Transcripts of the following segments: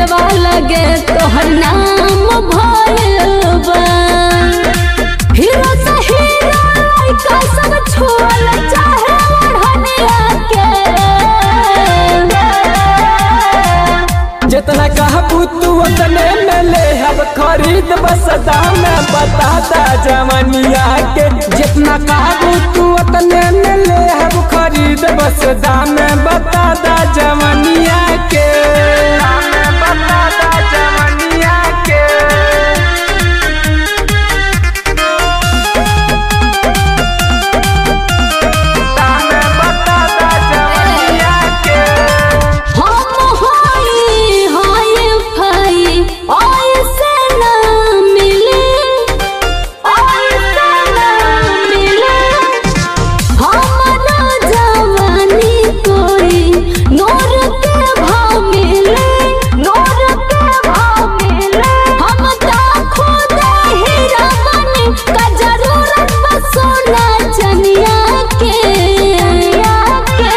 पेजवा लगे तोहर नाम भइल बा हीरो से हीरो लइका सब छुअल चाहे ओढ़निया के जितना कहबू तू उतने में ले अब खरीद बस दाम बताता जवनिया के जितना कहबू तू उतने में ले अब खरीद बस दाम बताता जवनिया के बताता जवनिया के दाम बताता जवनिया के हम होई होई फाई ऐसे ना मिले ऐसे ना मिले हमरा जवानी कोई नूर के भाव मिले नूर के भाव मिले हम ता खुद हीरा बने का जरूरत बस सोना चनिया के के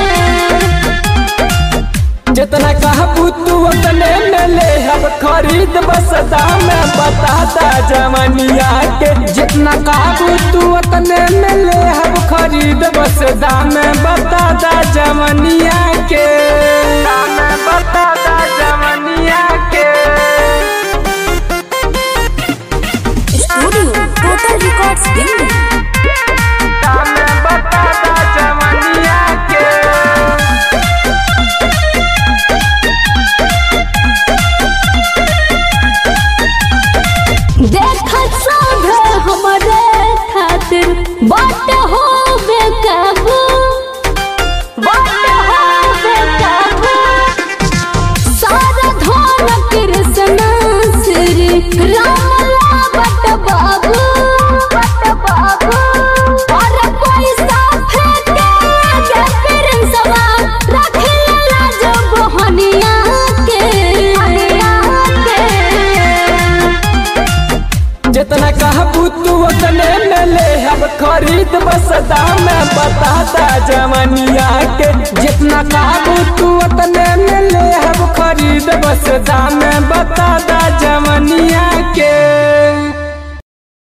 जितना कहबू तू उतने में ले अब खरीद बस दाम बताता जवनिया के जितना कहबू तू उतने में ले अब खरीद बस दाम बताता जवनिया के दाम बताता जवनिया के स्टूडियो टोटल रिकॉर्ड्स दिल्ली दाम बताता जवनिया के देखत सब हमरे खातिर बाट हो बेकाबू बाट हो बेकाबू सारा धन कृष्ण श्री रामला बट बाबू बट बाबू और पैसा फेंके के फिर सवा रखेला जो बहनिया के हनिया के जितना कहबू तू उतने में ले अब खरीद बस दाम बताता जवनिया के जितना कहबू तू उतने में ले अब खरीद बस दाम बताता